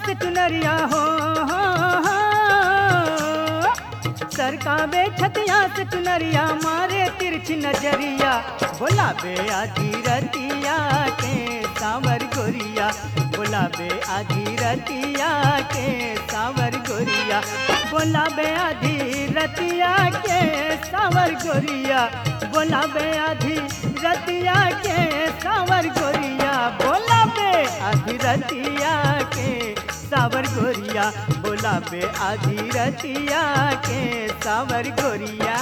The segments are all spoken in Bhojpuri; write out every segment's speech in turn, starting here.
से चुनरिया हो सरका बे छतिया से चुनरिया मारे तिरछी नजरिया बोला बे आधी रतिया के सावर गोरिया बोला बे आधी रतिया के सावर गोरिया बोला बे आधी रतिया के सावर गोरिया बोला बे आधी रतिया के सावर गोरिया बोला बे आधी रतिया के सावर गोरिया बोला बे आधी रतिया के सावर गोरिया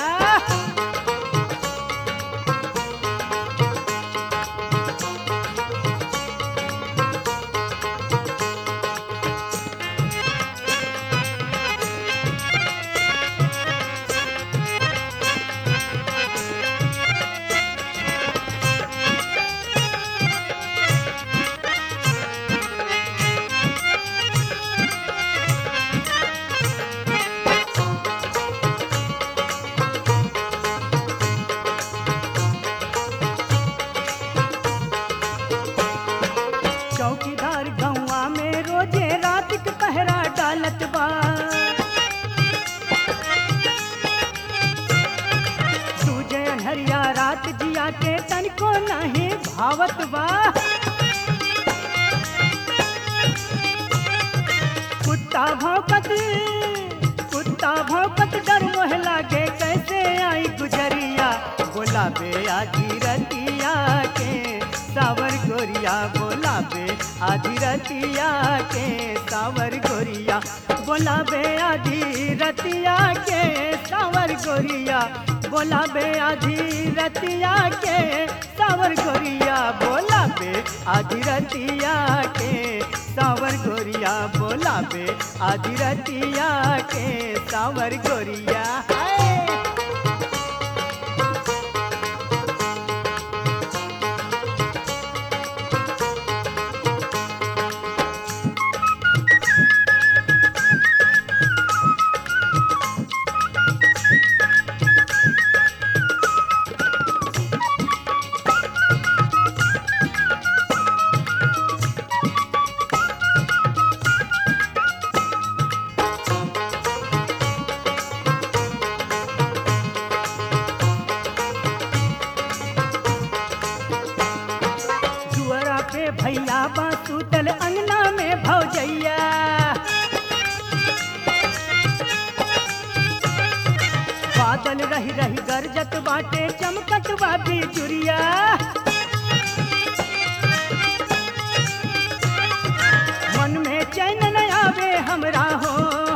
चौकीदार गौवा में रोजे रात के पहरा डालत बा सूझे अनहरिया रात जिया के तनको नहीं भावत बा कुत्ता भौंकत कुत्ता भौंकत डर मोह लागे कैसे आई गुजरिया बोला बे आधी रतिया के सावर गोरिया बोला बे आधी रतिया के सावर गोरिया बोला बे आधी रतिया के सावर गोरिया बोला बे आधी रतिया के सावर गोरिया बोला बे आधी रतिया के सावर गोरिया बोला बे आधी रतिया के सावर गोरिया हाय जुअरा पे भैया बा सुतल अंगना में भौजैया बादल रही रही गरजत बाटे चमकत बा बिजुरिया मन में चैन न आवे हमरा हो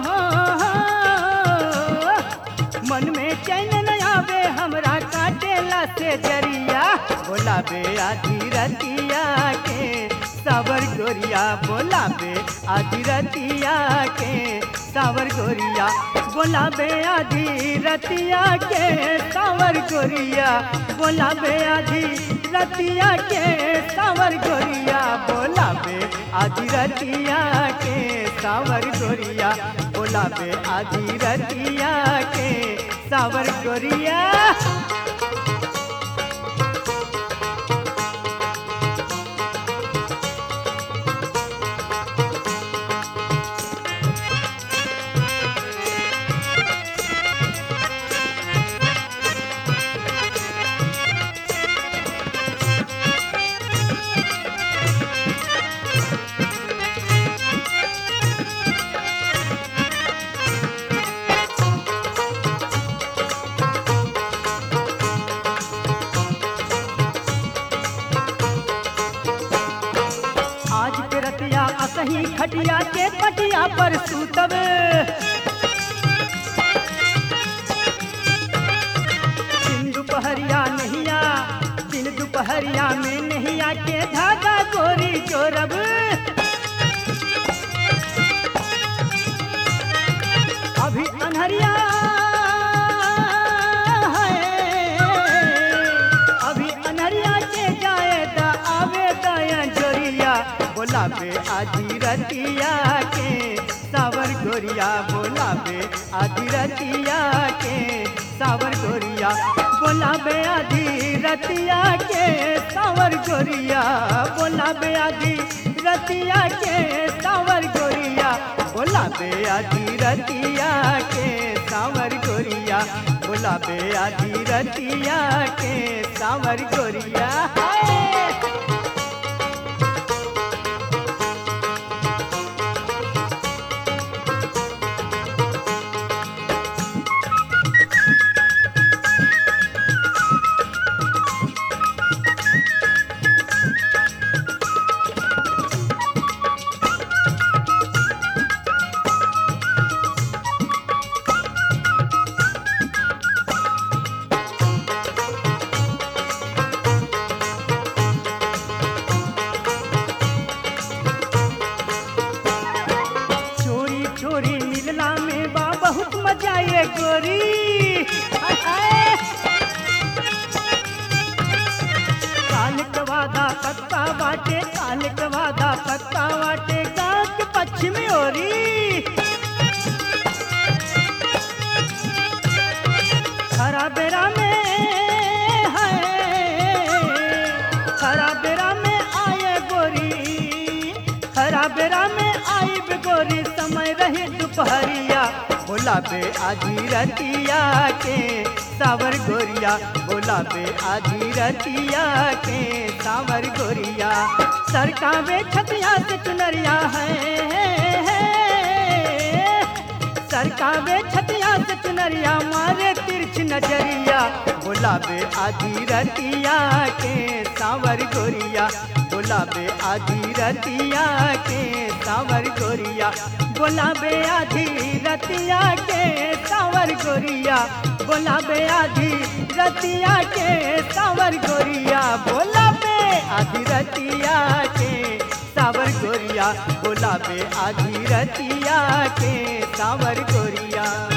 मन में चैन न आवे हमरा काटेला से जरिया बोला बे आधी रतिया के सावर गोरिया बोला बे आधी रतिया के सावर गोरिया बोला बे आधी रतिया के सावर गोरिया बोला बे आधी रतिया के सावर गोरिया बोला बे आधी रतिया के सावर गोरिया बोला बे आधी रतिया के सावर गोरिया आज के रतिया असही खटिया के पटिया पर सूतब दिन दोपहरिया नहिया दिन दोपहरिया में नहिया के धागा गोरी चोरब अभी अनहरिया है अभी अनहरिया के जाए दा आवे दया जोरिया बोला बे आधी रतिया के सावर गोरिया बोला बे आधी रतिया के सावर गोरिया बोला बे आधी रतिया के सावर गोरिया बोला बे आधी रतिया के सावर गोरिया बोला बे आधी रतिया के सावर गोरिया बोला बे आधी रतिया के सावर गोरिया हाय। चोरी चोरी मिलना में बा बहुत मजा ये गोरी हाय, हाय। काल के वादा पक्का बाटे काल के वादा पक्का बाटे गाँव के पश्चिमी ओरी खरा बेरा में है खरा बेरा में आए गोरी खरा बेरा में आई बे गोरी समय रही दोपहरिया बोला बे आधी रतिया के सावर गोरिया बोला बे आधी रतिया के सावर गोरिया सरकावे छतिया से चुनरिया है सरकावे छतिया से चुनरिया मारे तिरछ नजरिया बोलाबे आधी रतिया के सावर गोरिया बोलाबे आधी रतिया के सावर गोरिया बोलाबे आधी रतिया के सावर गोरिया बोलाबे आधी रतिया के सावर गोरिया बोलाबे आधी रतिया के सावर गोरिया बोलाबे आधी रतिया के सावर गोरिया